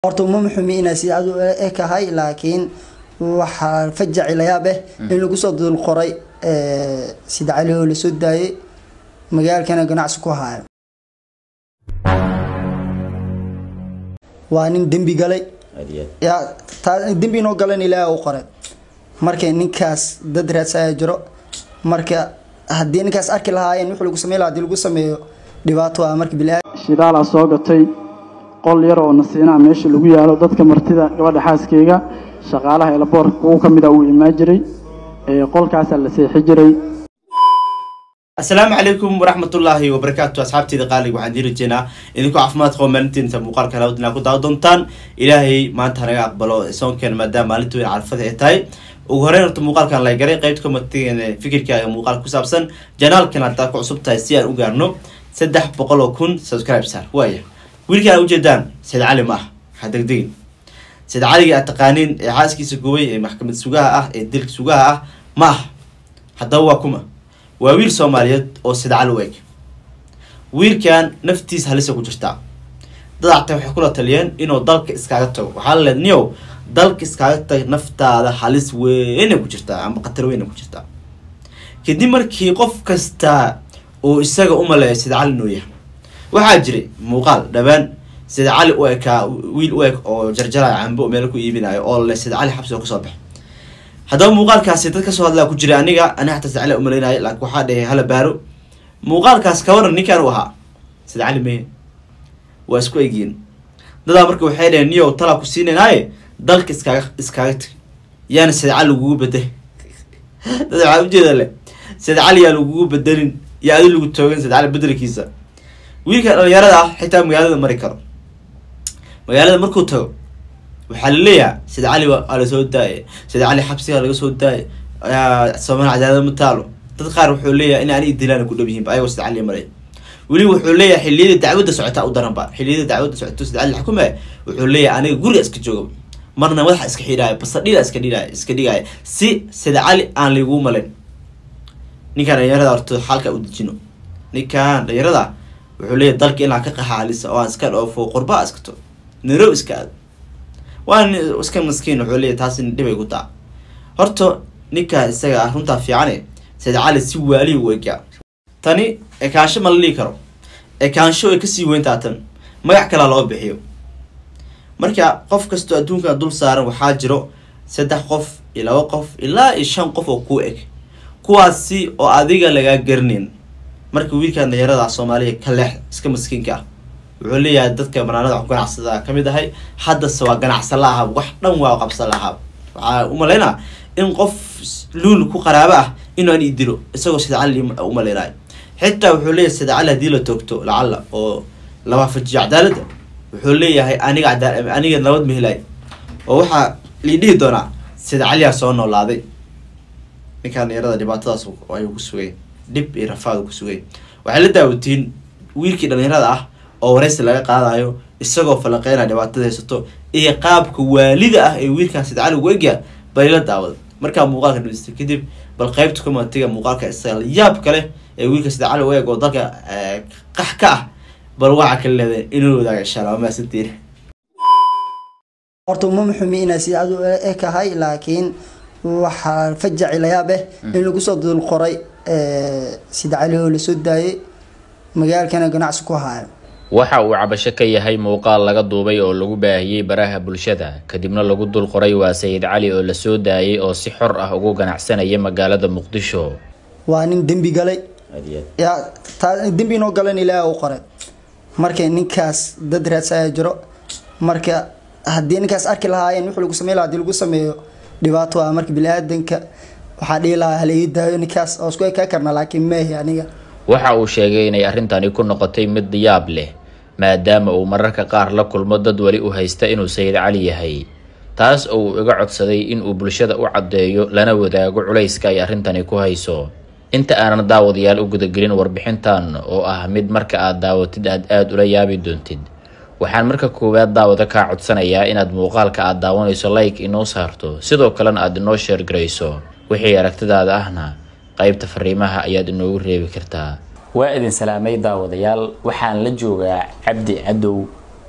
horta uma muxumi inaa sidaad u ekahay laakiin waxaa fajaci layaab eh in lagu soo dul qoray sida cali oo lasoo daayay magaalkana ganacsi ku haayo waa nin dembi galay yaa taa dembi inoo galan ilaaha u qoray marka ninkaas dad raadsaaya jiro marka haddii ninkaas arki lahaayeen wuxuu lagu samey lahaa hadii lagu sameeyo dhibaato ah marka bilaa shidaalaa soo gatay qol yar oo nasiinaa meesha lagu yaalo dadka martida gabadha xaaskeyga shaqaalaha elaboorka kuwo ka mid a uu imaan jiray qolkaasaa la seexi jiray asalaamu calaykum waraxmatullaahi wabarakaatu asxaabteyda qaaliga waxaan dii rajeynaa idinku caafimaad qabo maalintiinta muuqaalka halaawad inaa ku daawa doontaan ilaahay maanta hanaga aqbalo soonkeena maadaama maalinta weyn carfada ay tahay ugu horeyn horta muuqaalkan la garay qeybta komatigeena fikirkaaga muuqaalka ku saabsan janaalkan haddaa ku cusub tahay si aan u gaarno saddex boqol oo kun subscribe sar waaya wiilkaan a ujeedaan sayd cali ma ah ha degdegin sayd caliga aad taqaaniin ee xaaskiisa gubay ee maxkamad sugaha ah ee dilka sugaha ah ma ah haddaba waa kuma waa wiil soomaaliyeed oo sayd cali u eg wiilkan naftiisa halisa ku jirtaa dad acta waxay kula taliyeen inuu dalka iskaaga tago waxaa la leed niyow dalka iskaaga tag naftaada halis weynay ku jirtaa ama khatar weynay ku jirtaa kadib markii qof kasta uu isaga u maleeyo sayd cali inuu yahay waxaa jiray muuqaal dhawaan sayd cali u ekaa wiil u eg oo jarjaraya cambo meel ku iibinayo oo le sayd cali xabsi oo kasoo baxay haddaba muuqaalkaasi dad kasoo hadlaa ku jira aniga ani xataa sayd cali umaleynaya laakiin waxaa dhahay hala baaro muuqaalkaas kawaran ninkaan u ahaa sayd cali meye waa isku egyiin dadaa marka waxay dhaheen niyow talaa ku siinaynaye dalka iskaaga iskaaga tag yaana sayd cali lagugu beday dad waxaa ujeeda le sayd cali yaa lagugu bedelin yaa adi lagu toogan sayd cali bedelkiisa wiilka dhalinyarada ah xitaa magaalada mari karo magaalada markuu tago waxaa laleeyahay sayd cali waa lasoo daayay sayd cali xabsiga laga soo daayay soomaali cadaadad ma taalo dad qaar wuxuu leeyahay in ani dilaan ku dhab yihiinba ayagoo sayd cali maray weli wuxuu leeyahay xiliyada dacwadda socotaa u daranba xiliyada dacwadda socoto sayd cali xukumaya wuxuu leeyahay aniga guriga iska jooga marna madaxa iska xidhaaya basadhida iska dhidhaaya iska dhigaya si sayd cali aan lagu malayn ninkaan dhalinyarada horto xalka u dejino ninkaan dhalinyarada wuxuu leeyahy dalka inaan ka qaxaalisa oo aan iska dhoofo qurbaa iskato narow iska aado waa iska maskiin wuxuu leeyahy taasi dhibay ku taa horta ninkaa isaga ah runtaa fiicane sayd cali si waalihi u egaa tani ekaansho ma la dhihi karo ekaansho ay kasii weyntaa tan magac kalaa loo bixiyo marka qof kastoo adduunkan dul saaran waxaa jiro saddex qof iyo laba qof ilaa iyo shan qof oo kuu eg kuwaasi oo adiga lagaa garanayn marka wiilkan dhalinyarada soomaaliya ka leex iska maskiinka ah wuxuu leeyahay dadka banaanada wax ganacsada kamid ahay haddase waa ganacsan la ahaab wax dhan waa qabsan la ahaab waxaa umalaynaa in qof luul ku qaraabo ah inuu an idilo isagoo sida cali umaleynayo xitaa wuxuu leeyahay sida cali hadii la toogto lacala oo la waafajiyo cadaaladda wuxuu leeyahay aniga aniga nabad mahelay oo waxaa lii dhihi doonaa sida caliyaa soo noolaaday ninkaan dhalinyarada dhibaatadaas ayuu ku sugay dhib iyo rafaad ku sugay waxay la daawatiin wiilkii dhalinyarada ah oo waraysi laga qaadayo isagoo falanqeynaya dhibaatada haysato iyo qaabka waalida ah ee wiilkan sayd cali ugu egya bayla daawada markaa muuqaalka dhamaystay kadib bal qeybta komatiga muuqaalka isaga yaab kale ee wiilka sayd cali u eg oo dalka qax ka ah bal waxaa kala leedahay inuu wadaaga insha allah waa mahadsantiin horta uma muxumi inaa sidaad u ekahay laakiin waxaa fajaci layaab eh in lagu soo dul qoray sida cali oo lasoo daayay magaalkana ganacsi ku haayo waxa uu cabasho ka yahay muuqaal laga duubay oo lagu baahiyey baraha bulshada kadibna lagu dul qoray waa sayid cali oo lasoo daayay oo si xor ah ugu ganacsanaya magaalada muqdisho waa nin dembi galay yaa taa dembi inoo galan ilaaha u qoray marka ninkaas dad raadsaaya jiro marka haddii ninkaas arki lahaayeen wuxuu lagu samey lahaa hadii lagu sameeyo dhibaato ah marka bili-aadanka waxaa dhihi lahaa hala ii daayo ninkaas oo isku ekaa karna laakiin meehi aniga waxa uu sheegay inay arrintani ku noqotay mid yaab leh maadaama uu mararka qaar la kulmo dad weli u haysta inuu sayid cali yahay taas oo uu iga codsaday inuu bulshada u caddeeyo lana wadaago culayska ay arrintani ku hayso inta aanan daawadayaal u gudagelin warbixintan oo ah mid marka aad daawatid aad aada ula yaabi doontid waxaan marka koowaad daawada kaa codsanayaa inaad muuqaalka aad daawanayso like inoo saarto sidoo kalena aad inoo sheer garayso wixii aragtidaada ahna qaybta fariimaha ayaad inoogu reebi kartaa waa idin salaamay daawadayaal waxaan la joogaa cabdi cadow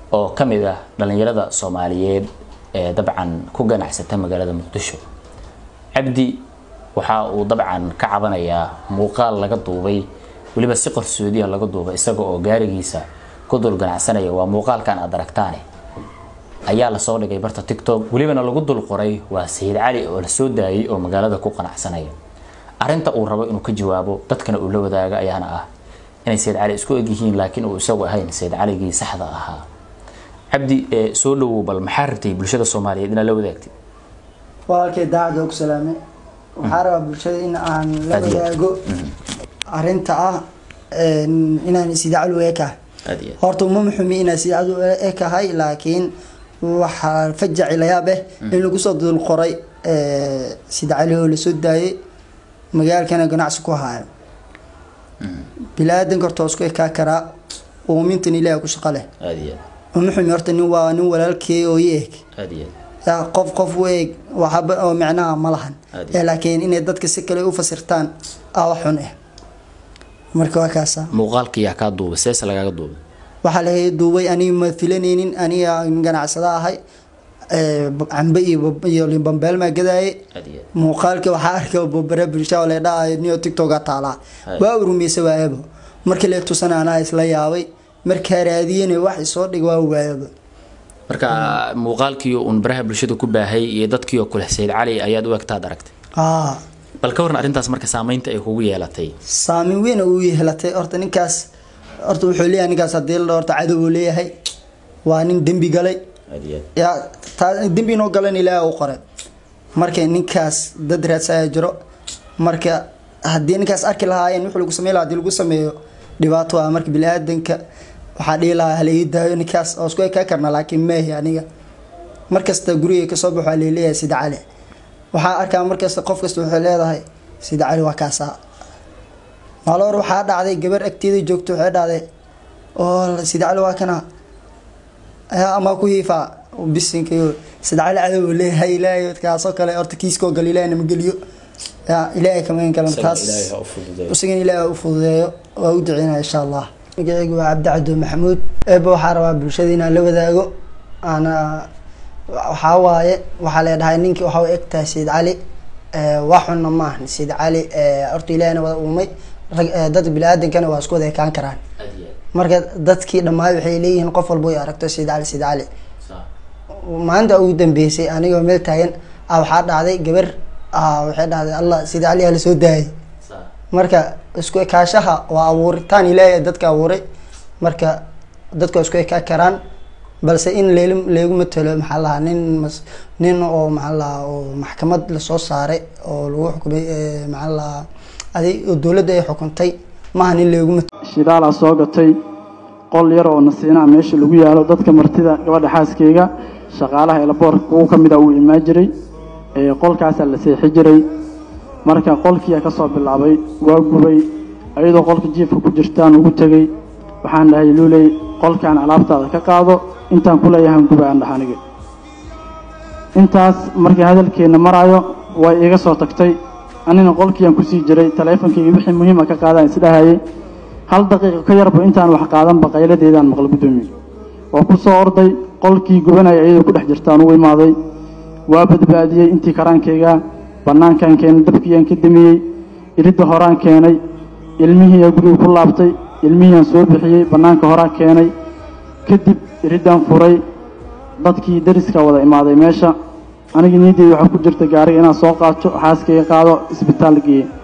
oo ka mid ah dhallinyarada soomaaliyeed ee dabcan ku ganacsata magaalada muqdisho cabdi waxa uu dabcan ka cabanayaa muuqaal laga duubay weliba si qarsoodiya laga duubay isaga oo gaarigiisa ku dul ganacsanaya waa muuqaalkan aad aragtaane ayaa lasoo dhigay barta tiktok welibana lagu dul qoray waa sayid cali oo la soo daayay oo magaalada ku qanacsanaya arrinta uu rabo inuu ka jawaabo dadkana uu la wadaaga ayaana ah inay sayid cali isku egyihiin laakiin uu isagu ahayn sayid caligii saxda ahaa cabdi ee soo dhawow bal maxaa rabtay bulshada soomaaliyeed inaad la wadaagtid walaalkay daacadoo ku salaamay waxaa rabaa bulshada in aan la Aad iyo aad. wadaago arrinta ah een, inaan sidaacad u ekahay aad iyo aad horta uma muxumi inaan sidaacad u ekahay laakiin waxaa fajaci layaab eh in lagu soo dul qoray ee, sida cali oo lasoo daayay magaalkana ganacsi ku haayo bilaadanka horta waa isku ekaa karaa uumintan ilaahay ku shaqo leh aad iyo uma xumi horta nin waa nin walaalkey oo i eg aad aad iyo yaa qof qof u eeg waxba oo micnaha ma lahan Adi. ee laakiin inay dadka si kale u fasirtaan aa wax xun ah marka waa kaasa muuqaalka yaa kaa duubay seese lagaaga duubay waxaa laga duubay aniga ma filanaynin aniga ganacsada ahay ee, cambe iyo bab- iyo limbambeel maa gadaaye aad iyo muuqaalka waxaa arkay bobare bulsha oo la dhahay niyo tiktoka taalaa Hay. waa urumeysa waayaba markii la tusan anaa isla yaabay markaa raadiyana wax isoo dhig waa waayaba marka muuqaalkii uun baraha bulshada ku baahay iyo dadkii oo kule sayid cali ayaad u egtaad aragtay aa bal ka waran arrintaas marka saameynta ay kugu yeelatay saameyn weyn uu yeelatay horta ninkaas horta wuxuu leeyahay ninkaas haddii la horta cadow uu leeyahay waa nin dembi galay aad iyo yaa taa dembi inoo galan ilaaha u qoray marka ninkaas dad raadsaya jiro marka haddii ninkaas arki lahaayeen wuxuu lagu sameyn lahaa hadii lagu sameeyo dhibaato ah marka bini-aadanka waxaa dhihi lahaa hala ii daayo ninkaas oo isku ekaa karna laakiin meehi aniga markasta guriga kasoo baxo waa leeleeyahay sida cali waxaa arkaa markasta qof kasta waxay leedahay sida cali waa kaasaa maalor waxaa dhacday gabar agteeda joogto waxay dhacday oo sida cali waa kana ayaa ama ku hiifaa bisinkayo sida cali cadow uu leeyahay ilaahay kaasoo kale horta kiiskoo gal ilaahay nama geliyo yaa ilaahay kamagan kalan taas isagan ilaahay u fududeeyo waa u duceynaya insha allah magacaygu waa cabdi cabdo maxamuud eeba waxaa rabaa bulshada inaan la wadaago ana waxaa waaye waxaa leedhahay ninkii waxaa u egtahay sayid cali ee, wax xunna maahan sayid cali ee, horta ilaahina wada uumay rag ee, dadka bini-aadankana waa isku wada ekaan karaan aad iyo marka dadkii dhammaay waxay leeyihiin qof walba way aragto sayid cali sayid cali maalinta ugu dambeysay anigoo meel taagan ah waxaa dhacday gabar ah waxay dhahday allah sayid cali aa lasoo daayay marka isku ekaashaha waa abuuritaan ilaahay dadka abuuray marka dadku waa isku ekaa karaan balse in leel leegu matalo maxaa lahaa nin mas nin oo maxaa lahaa oo maxkamad lasoo saaray oo lagu xukumay ee, maxaa lahaa adi oo dowladda ay xukuntay maaha nin leegu matalo shidaalaa soo gatay qol yar oo nasiinaa meesha lagu yaalo dadka martida gabadha xaaskeyga shaqaalaha elaboorka kuwa ka mid a uu imaan jiray ee qolkaasaa la seexi jiray marka qolkiia ka soo bilaabay waa gubay ayadoo qolka jiifka ku jirtaan ugu tegey waxaan dhahay luuley qolkaan alaabtaada ka qaado intaan ku leeyahan guba aan dhaha aniga intaas markii hadalkeenna maraayo way iga soo tagtay anina qolkiiaan kusii jiray taleefonkayga wixii muhiima ka qaadaan isdhahayay hal daqiiqo ka yarba intaan wax qaadanba qayladeedaan maqla guddoomiye waa ku soo orday qolkii gubanaya iyadoo ku dhex jirtaan ugu imaaday waa badbaadiyey intii karaankayga bannaankaan keenay dabkiiyaan ka damiyey iridda horaan keenay ilmihiiyaa guriga ku laabtay ilmihiiaan soo bixiyey bannaanka horaan keenay kadib iriddaan furay dadkii dariska wada imaaday meesha aniga niyaddeyda waxaa ku jirta gaariga inaan soo qaato xaaskayga qaado isbitaal geeye